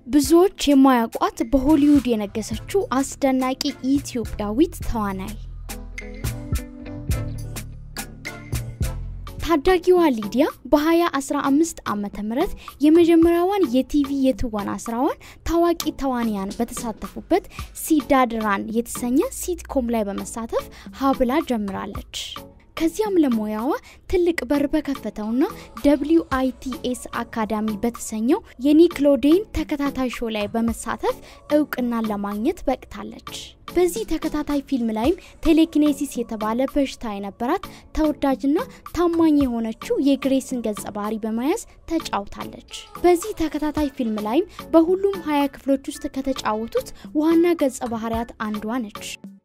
ብዙዎች የማያውቋት በሆሊውድ የነገሰችው አስደናቂ ኢትዮጵያዊት ተዋናይ ታዳጊዋ ሊዲያ በ2015 ዓመተ ምህረት የመጀመሪያዋን የቲቪ የትወና ስራዋን ታዋቂ ተዋንያን በተሳተፉበት ሲዳድራን የተሰኘ ሲትኮም ላይ በመሳተፍ ሀብላ ጀምራለች። ከዚያም ለሙያዋ ትልቅ በር በከፈተውና ደብሊው አይቲኤስ አካዳሚ በተሰኘው የኒክሎዴን ተከታታይ ሾው ላይ በመሳተፍ እውቅናን ለማግኘት በቅታለች። በዚህ ተከታታይ ፊልም ላይም ቴሌኪኔሲስ የተባለ በሽታ የነበራት ተወዳጅና ታማኝ የሆነችው የግሬስን ገጸ ባህሪ በመያዝ ተጫውታለች። በዚህ ተከታታይ ፊልም ላይም በሁሉም ሀያ ክፍሎች ውስጥ ከተጫወቱት ዋና ገጸ ባህሪያት አንዷ ነች።